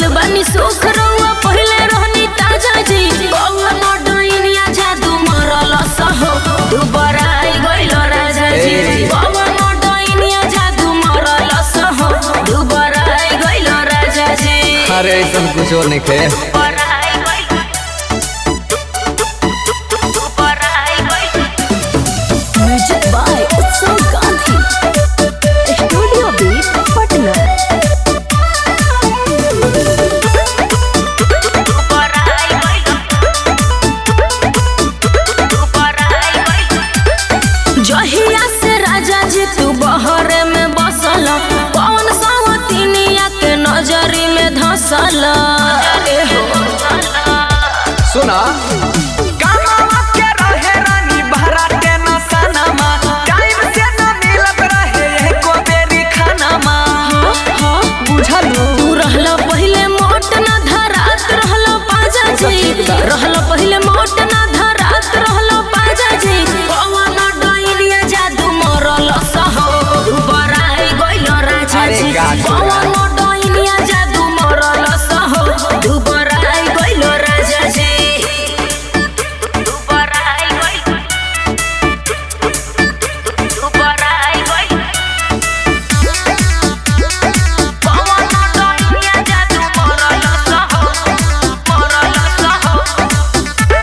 बानी सुख रहुआ पहले रहनी ताजा जी कौन डइनिया जादू मरल सहो दुबारा आई गइल राजा जी ए। कौन डइनिया जादू मरल सहो दुबारा आई गइल राजा जी अरे ऐसा कुछ और नहीं खे दुबारा आई गइल दुबारा आई गइल म्यूजिक बाय उत्सव गांधी स्टूडियो बीट पटना जहिया से राजा जी तू बहरे में बसल कौन सवतिनिया के नजरी में धसल ए हो सुना कमावा के रहे रानी भराते न सनमा टाइम से न मिलत रहे एको बेरी खानामा बुझलू तू रहल पहिले मोट न धरात रहल पाजा जी रहल पहिले मोट न धरात रहल पाजा जी कौन डइनिया जादू मरल सहो दुबारा आई गइल राजा अरे जी गाछ छोड़ा। कौन डइनिया जादू मरल सहो दुबारा आई गइल राजा जी दुबारा आई गइल दुबारा आई गइल कौन डइनिया जादू मरल सहो मरल सहो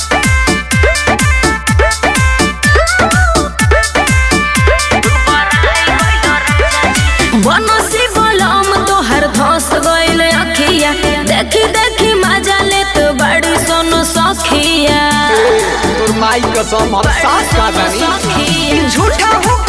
बनसी बलम तोहर धस गइल अखिया देखी देखी मजा लेत बड़ी सोनो सखिया तोर माई कसम हम सास का जानी सखिया झूठा हो